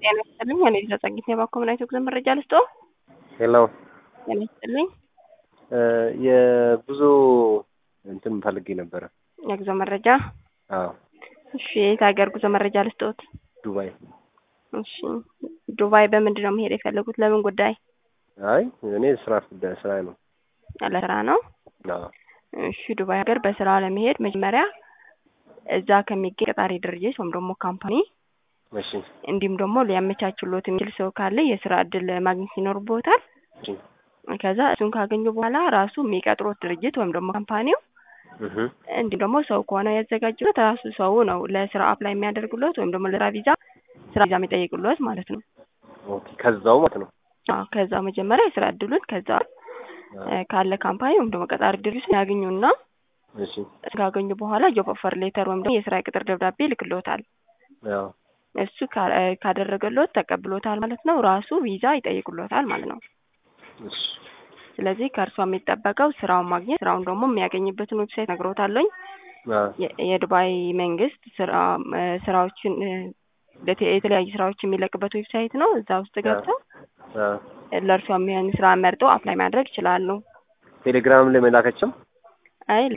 ጤና ይስጥልኝ። እኔ ተጸጊት የባኮ ምን አይነት ጉዞ መረጃ ልስጦ? ሄሎ ጤና ይስጥልኝ። የጉዞ እንትን ፈልጌ ነበረ። የጉዞ መረጃ አዎ እሺ። የት ሀገር ጉዞ መረጃ ልስጦት? ዱባይ። እሺ። ዱባይ በምንድን ነው መሄድ የፈለጉት? ለምን ጉዳይ? አይ እኔ ስራ ጉዳይ ስራ ነው። ለስራ ነው። አዎ እሺ። ዱባይ ሀገር በስራ ለመሄድ መጀመሪያ እዛ ከሚገኝ ቀጣሪ ድርጅት ወይም ደግሞ ካምፓኒ እሺ እንዲሁም ደግሞ ሊያመቻችሎት የሚችል ሰው ካለ የስራ እድል ማግኘት ይኖርቦታል። እሺ ከዛ እሱን ካገኙ በኋላ ራሱ የሚቀጥሮት ድርጅት ወይም ደግሞ ካምፓኒው እህ እንዲሁም ደግሞ ሰው ከሆነ ያዘጋጅሎት ራሱ ሰው ነው ለስራ አፕላይ የሚያደርግሎት ወይም ደግሞ ለስራ ቪዛ ስራ ቪዛ የሚጠይቅሎት ማለት ነው። ኦኬ ከዛው ማለት ነው። አዎ ከዛ መጀመሪያ የስራ እድሉን ከዛ ካለ ካምፓኒ ወይም ደግሞ ቀጣሪ ድርጅት ያገኙና እሺ ካገኙ በኋላ ጆብ ኦፈር ሌተር ወይም ደግሞ የስራ ቅጥር ደብዳቤ ይልክሎታል። አዎ እሱ ካ- ካደረገሎት ተቀብሎታል ማለት ነው። ራሱ ቪዛ ይጠይቅሎታል ማለት ነው። እሺ ስለዚህ ከእርሷ የሚጠበቀው ስራውን ማግኘት፣ ስራውን ደግሞ የሚያገኝበትን ዌብሳይት ነግሮታለኝ። አዎ የ- የዱባይ መንግስት ስራ ስራዎችን ለተ- የተለያዩ ስራዎች የሚለቅበት ዌብሳይት ነው። እዛ ውስጥ ገብተው አዎ ለእርሷ የሚሆን ስራ መርጠው አፕላይ ማድረግ ይችላሉ። ቴሌግራም ላይ መላከችም አይ